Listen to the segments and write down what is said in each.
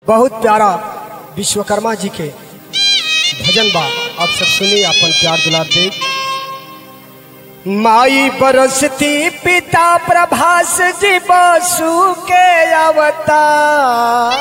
बहुत प्यारा विश्वकर्मा जी के भजन बा आप सब सुनी अपन प्यार दुलार दे माई बरसती पिता प्रभास जी बसु के अवतार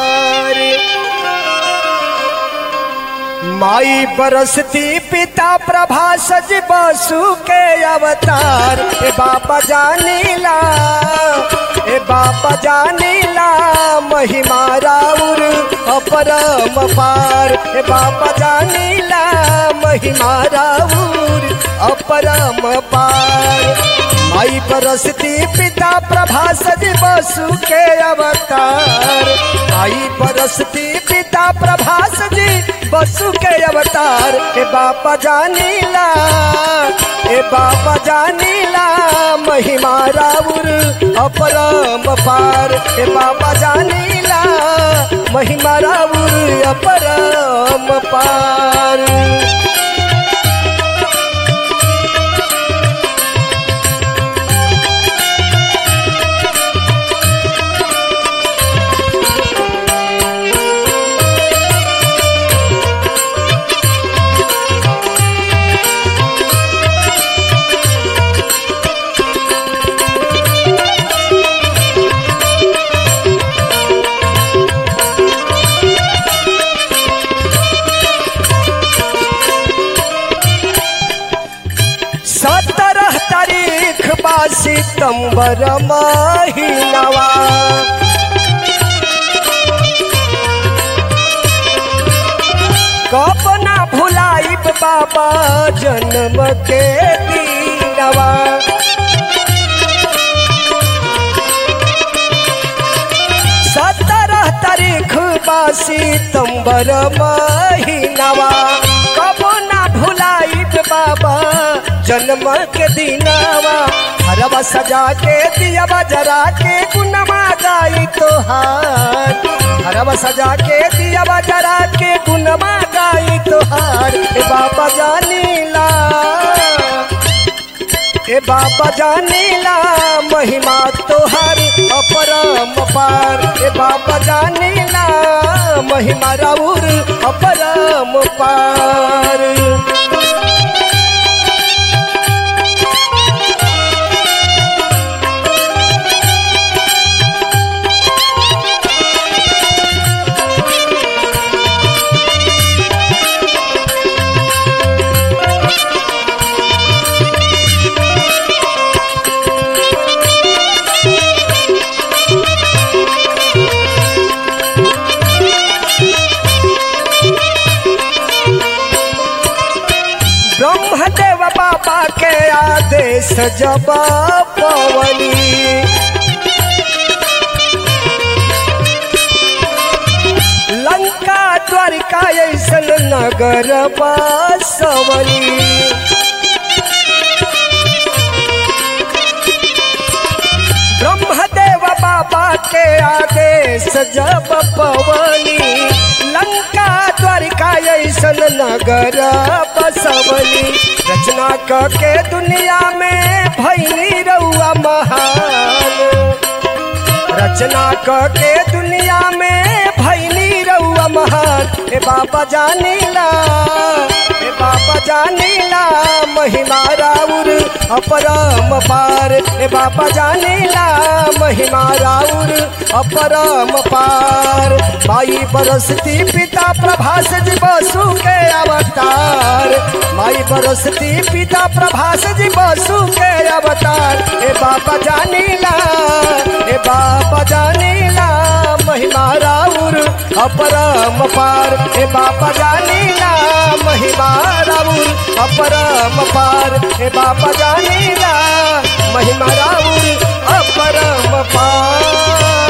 माई बरसती पिता प्रभास जी बसु के अवतार ए बाबा जानीला ए बाबा जानीला महिमा राउर अपरम पार ए बाबा जानीला महिमा राउर अपरम पार माई बरसती पिता प्रभास जी बसु के अवतार माई बरसती पिता प्रभास जी बसु के अवतार ए बाबा जानीला ए बाबा जानीला महिमा राउर अपरम पार ए बाबा जानीला महिमा राउर अपरम पार सत्रह तारीख बा सितंबर महीनवा कब ना भुलाइब बाबा जन्म के दीनवा सत्रह तारीख बा सितंबर महीनवा कब ना भुलाइब बाबा जन्म के दिनवा हरवा सजा के दिया जरा के गुनमा गाई तोहार हरवा सजा के दिया जरा के गुनमा गाई तोहार ए बाबा जानीला ए बाबा जानीला महिमा तोहार अपरम पार ए बाबा जानीला महिमा राउर अपरम पार ब्रह्मदेव बाबा के आदेश जब पवनी लंका द्वारिका ऐसन नगर बसवनी ब्रह्मदेव बाबा के आदेश जब पवनी लंका द्वारिका ऐसन नगर बसवनी रचना क के दुनिया में भैनी रउआ महान रचना क के दुनिया में भैनी रउआ महान ए बाबा जानीला ए बाबा जानीला महिमा राउर अपरम पार ए बाबा जानीला महिमा राउर अपरम पार माई बरसती पिता प्रभास जी बसु के अवतार माई बरसती पिता प्रभास जी बसु के अवतार ए बाबा जानीला ए बाबा जानीला महिमा राउर अपरम पार ए बाबा जानीला महिमा राउर अपरम पार ए बाबा जानीला महिमा राउर अपरम पार